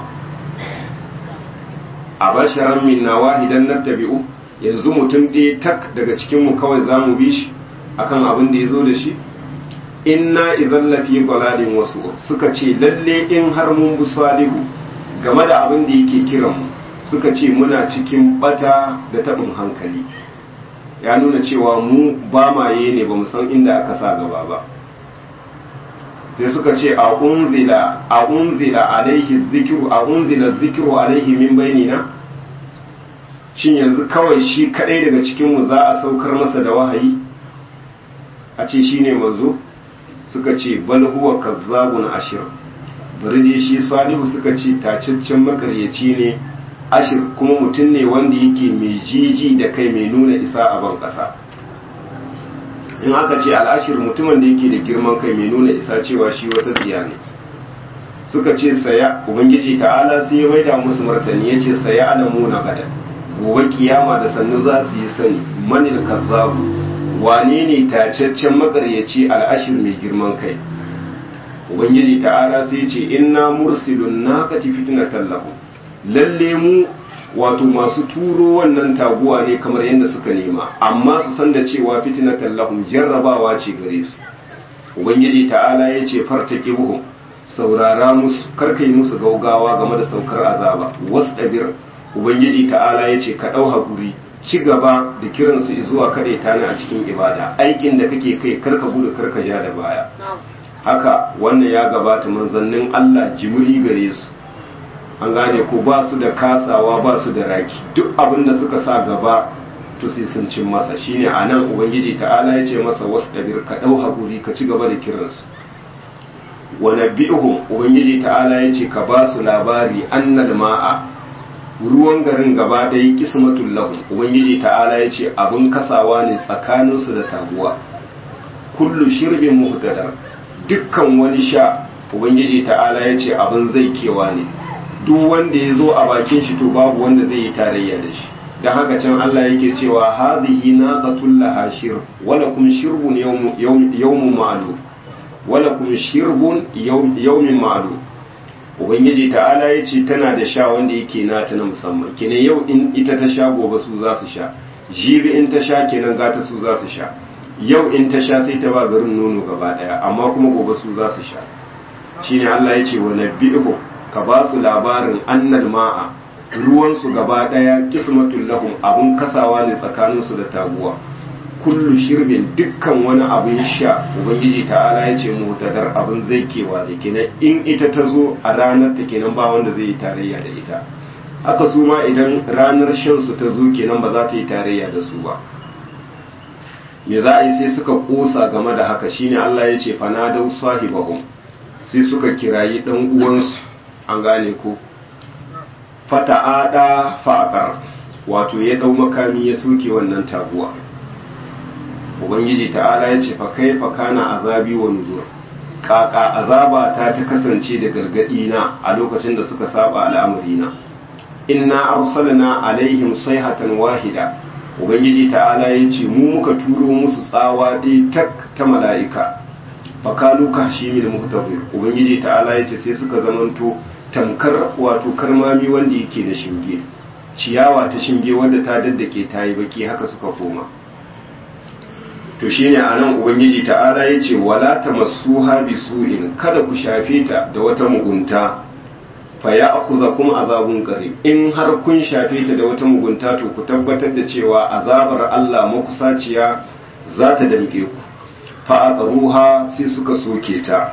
a basharan minna wahidan na tabi'u yanzu mutum ɗaya tak daga cikinmu kawai za mu bi shi akan abin da ya zo da shi inna idan lafi gwaladin wasu suka ce lalle in har mun bi salihu game da abin da yake kiran mu suka ce muna cikin bata da taɓin hankali ya nuna cewa mu ba maye ne ba mu san inda aka sa gaba ba sai suka ce a unzila a unzila alaihi zikiru a unzila zikiru alaihi min bainina shin yanzu kawai shi kadai daga cikin mu za a saukar masa da wahayi a ce shine manzo suka ce bal huwa kazzabun ashir bari dai shi salihu suka ce tacaccen makaryaci ne ashir kuma mutum ne wanda yake mai jiji da kai mai nuna isa a ban kasa in aka ce al'ashir mutumin da yake da girman kai mai nuna isa cewa shi wata tsiya ne suka ce saya ubangiji ta'ala sai ya maida musu martani ya ce saya alamu na gada gobe kiyama da sannu za su yi sani manil kazzabu wane ne tacaccen makaryaci al'ashir mai girman kai ubangiji ta'ala sai ce inna mursilun naqati fitnatan lahum lalle mu wato masu turo wannan taguwa ne kamar yadda suka nema amma su san da cewa fitnatan lahum jarrabawa ce gare su ubangiji ta'ala ya ce fartaqibuhum saurara musu karkai musu gaugawa game da saukar azaba wasdabir ubangiji ta'ala ya ce ka dau hakuri ci gaba da kiransu zuwa kaɗai ta a cikin ibada aikin da kake kai karka gudu karka ja da baya haka wannan ya gabata manzannin Allah jimuri gare su an gane ko ba su da kasawa ba su da raki duk abin da suka sa gaba to sai sun cin masa shine a nan ubangiji ta'ala ya ce masa wasu ɗabir ka ɗau haƙuri ka ci gaba da kiransu wa nabi'uhum ubangiji ta'ala ya ce ka ba su labari annal ma'a ruwan garin gaba ɗaya kismatul lahum ubangiji ta'ala ya ce abin kasawa ne tsakaninsu da taguwa kullu shirbin muhtadar dukkan wani sha ubangiji ta'ala ya ce abin zai kewa ne duk wanda ya zo a bakin shi to babu wanda zai yi tarayya da shi da haka can Allah yake cewa hadhihi naqatul laha shirb wala kum shirbun yawmun ma'lum wala kum shirbun yawmin ma'lum ubangiji ta'ala ya ce tana da sha wanda yake nata na musamman kenan yau in ita ta sha gobe su za su sha jibi in ta sha kenan gata su za su sha yau in ta sha sai ta ba garin nono gaba daya amma kuma gobe su za su sha shine Allah ya ce wa nabbi'uhum ka ba su labarin annal ma'a ruwansu gaba ɗaya kismatul lahum abun kasawa ne tsakaninsu da taguwa kullu shirbin dukkan wani abin sha ubangiji ta'ala ya ce mutadar abin zai kewa da kenan in ita ta zo a ranar ta kenan ba wanda zai yi tarayya da ita haka su ma idan ranar shan su ta zo kenan ba za ta yi tarayya da su ba me za a yi sai suka kosa game da haka shine Allah ya ce fanadau sahibahum sai suka kirayi dan uwansu an gane ko fata'ada fa'aqar wato ya dau makami ya soke wannan taguwa ubangiji ta'ala ya ce fa kaifa kana azabi wa nuzur kaka azaba ta ta kasance da gargadi na a lokacin da suka saba al'amari na inna arsalna alaihim sayhatan wahida ubangiji ta'ala ya ce mu muka turo musu tsawa ɗaya tak ta mala'ika fakalu ka shi mil muhtazir ubangiji ta'ala ya ce sai suka zamanto tamkar wato karmami wanda yake da shinge ciyawa ta shinge wadda ta daddake ta yi baki haka suka koma to shine anan ubangiji ta'ala ya ce wala tamassuha bisu'in kada ku shafe ta da wata mugunta fa ya akuza kuma azabun qarib in har kun shafe ta da wata mugunta to ku tabbatar da cewa azabar Allah makusaciya za ta damke ku fa aqruha sai suka soke ta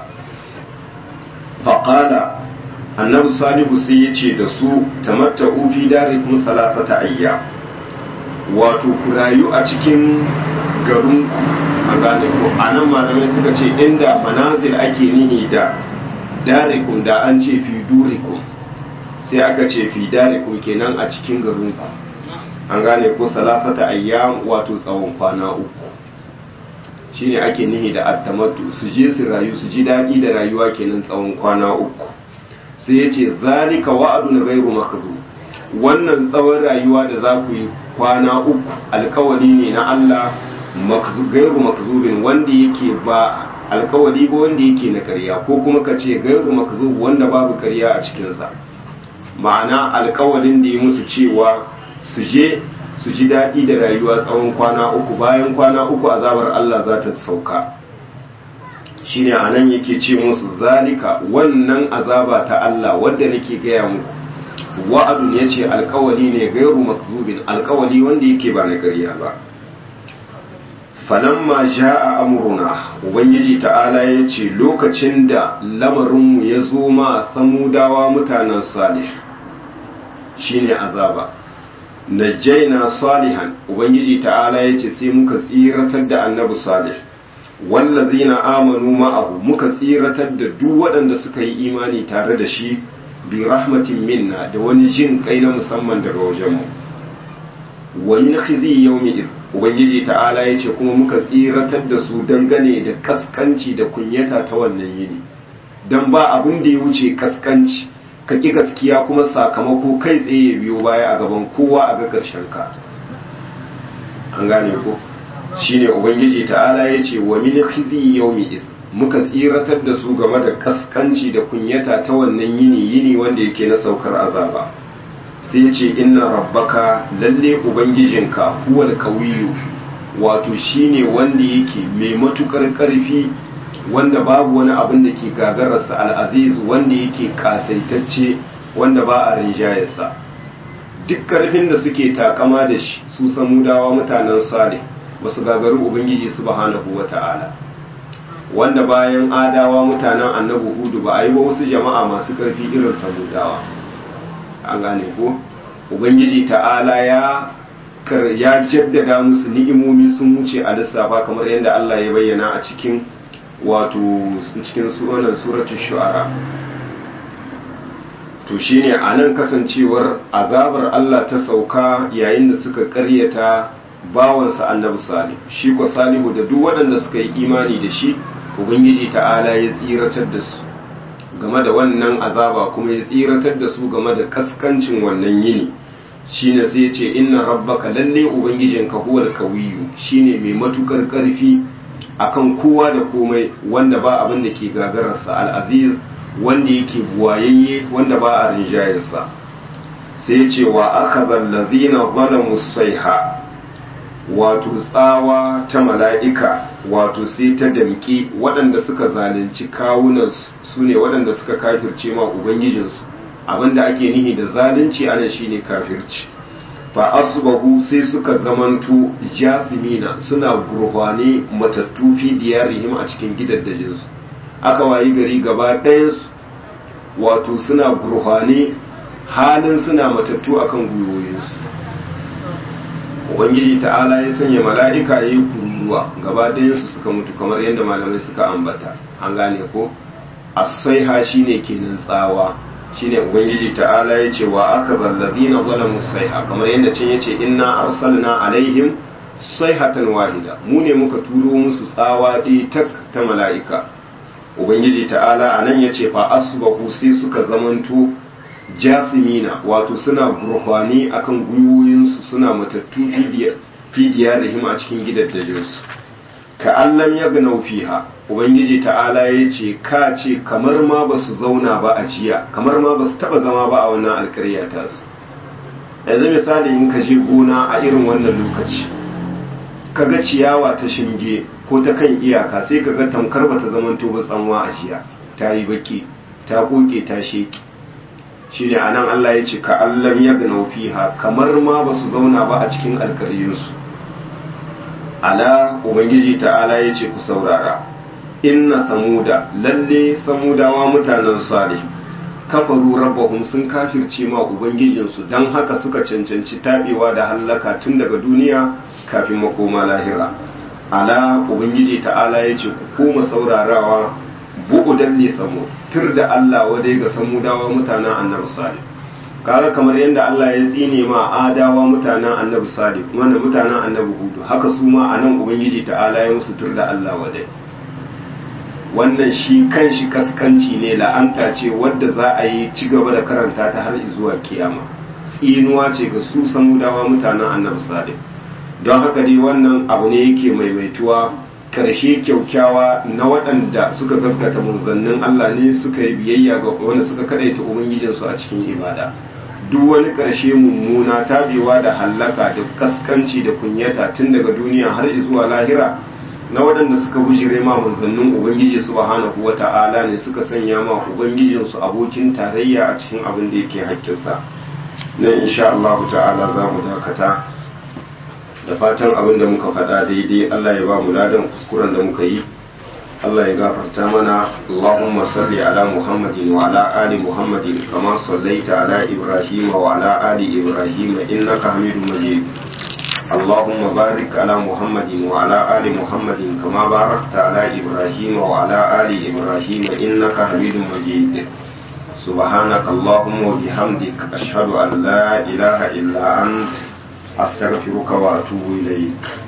fa qala annabi salihu sai ya ce da su tamatta'u fi darikum salasata ayya wato ku rayu a cikin garinku a gane ko anan malamai suka ce inda manazil ake nihi da darikum da an ce fi durikum sai aka ce fi darikum kenan a cikin garinku an gane ko salasata ayyam wato tsawon kwana uku shine ake nihi da attamattu su je su rayu su ji daɗi da rayuwa kenan tsawon kwana uku sai ya ce zalika wa'adun gairu makzu wannan tsawon rayuwa da za ku yi kwana uku alkawari ne na Allah gairu makzubin wanda yake ba alkawari ba wanda yake na karya ko kuma ka ce gairu makzub wanda babu karya a cikinsa ma'ana alkawarin da ya musu cewa su je su ji daɗi da rayuwa tsawon kwana uku bayan kwana uku azabar Allah za ta sauka shine anan yake ce musu zalika wannan azaba ta Allah wadda nake gaya muku wa'adun yace alkawali ne gairu makzubin alkawali wanda yake ba na ƙarya ba falamma ja'a amruna ubangiji ta'ala yace lokacin da lamarinmu ya zo ma samudawa mutanen salih shine azaba najjaina salihan ubangiji ta'ala yace sai muka tsiratar da annabi salih wallazina amanu ma'ahu muka tsiratar da duk waɗanda suka yi imani tare da shi bi rahmatin minna da wani jin kai na musamman daga wajenmu wa min khizi yawmi iz ubangiji ta'ala ya ce kuma muka tsiratar da su dangane da kaskanci da kunyata ta wannan yini don ba abin da ya wuce kaskanci ka ƙi gaskiya kuma sakamako kai tsaye ya biyo baya a gaban kowa a ga ƙarshen ka an gane ko shine ubangiji ta'ala ya ce wa min khizi yawmi iz muka tsiratar da su game da kaskanci da kunyata ta wannan yini yini wanda yake na saukar azaba sai ce inna rabbaka lalle ubangijinka huwal qawiyu wato shine wanda yake mai matukar karfi wanda babu wani abin da ke gagararsa al'aziz wanda yake kasaitacce wanda ba a rinjayarsa duk karfin da suke takama da shi su samudawa mutanen salih wasu gagaru ubangiji subhanahu wata'ala wanda bayan adawa mutanen annabi hudu ba a yi wa wasu jama'a masu karfi irin samudawa an gane ko ubangiji ta'ala ya ya jaddada musu ni'imomi sun wuce a lissafa kamar yadda Allah ya bayyana a cikin wato cikin suronan suratul shu'ara to shine anan kasancewar azabar Allah ta sauka yayin da suka karyata bawansa annabi salih shi ko salihu da duk waɗanda suka yi imani da shi ubangiji ta'ala ya tsiratar da su game da wannan azaba kuma ya tsiratar da su game da kaskancin wannan yini shine sai ya ce inna rabbaka lalle ubangijinka huwal kawiyu shine mai matukar karfi akan kowa da komai wanda ba abin da ke gagararsa al'aziz wanda yake buwayayye wanda ba a rinjayarsa sai ya ce wa aka zallazina zalamu saiha wato tsawa ta mala'ika wato sai ta damƙi waɗanda suka zalunci kawunansu su ne waɗanda suka kafirce ma ubangijinsu abinda ake nihi da zalunci ana shine kafirci fa asbahu sai suka zamanto jasimina suna gurhwane matattu fi diyarihim a cikin gidaddajinsu aka wayi gari gaba ɗayansu wato suna gurhwane halin suna matattu akan gwiwoyinsu ubangiji ta'ala ya sanya mala'ika ya yi kururuwa gaba ɗayansu suka mutu kamar yadda malamai suka ambata an gane ko asaiha shine kenan tsawa shine ubangiji ta'ala ya ce wa aka zallabi na zalamu saiha kamar yadda can ya ce inna arsalna alaihim saihatan wahida mu ne muka turo musu tsawa ɗaya tak ta mala'ika ubangiji ta'ala a nan ya ce fa asbahu sai suka zamanto jasimina wato suna gurfani akan gwiwoyinsu suna matattu fidiya da hima a cikin gidaddajinsu ka allam ya gana fiha ubangiji ta'ala ya ce ka ce kamar ma ba su zauna ba a jiya kamar ma ba su taba zama ba a wannan alkarya ta su yanzu misali in ka je gona a irin wannan lokaci ka ga ciyawa ta shinge ko ta kan iyaka sai ka ga tamkar ba ta zamanto ba tsanwa a jiya ta yi baki ta koke ta sheki shine anan Allah ya ce ka allam ya gana fiha kamar ma ba su zauna ba a cikin alkaryinsu ala ubangiji ta'ala ya ce ku saurara inna samuda lalle samudawa mutanen salih kafaru rabbahum sun kafirce ma ubangijinsu don haka suka cancanci tabewa da hallaka tun daga duniya kafin makoma lahira ala ubangiji ta'ala ya ce ku koma saurarawa bu'udan li samu tur da Allah wadai ga samudawa mutanen annabi salih kaga kamar yadda Allah ya tsine ma adawa mutanen annabi salih wanda mutanen annabi hudu haka su ma anan ubangiji ta'ala ya musu tur da Allah wadai wannan shi kan shi kaskanci ne la'anta ce wadda za a yi ci gaba da karanta ta har zuwa kiyama tsinuwa ce ga su samudawa mutanen annabi salih don haka dai wannan abu ne yake maimaituwa karshe kyaukyawa na waɗanda suka gaskata manzannin Allah ne suka yi biyayya ga wanda suka kadaita ubangijinsu a cikin ibada duk wani karshe mummuna tabewa da hallaka da kaskanci da kunyata tun daga duniya har zuwa lahira na waɗanda suka bujire ma manzannin ubangiji subhanahu wata'ala ne suka sanya ma ubangijinsu abokin tarayya a cikin abin da yake hakkinsa nan insha Allah ta'ala za mu dakata da fatan abin da muka faɗa daidai Allah ya ba mu ladan kuskuren da muka yi Allah ya gafarta mana Allahumma salli ala Muhammadin wa ala ali Muhammadin kama sallaita ala Ibrahim wa ala ali Ibrahim innaka Hamidum Majid اللهم بارك على محمد وعلى آل محمد كما باركت على إبراهيم وعلى آل إبراهيم إنك حميد مجيد سبحانك اللهم وبحمدك أشهد أن لا إله إلا أنت أستغفرك وأتوب إليك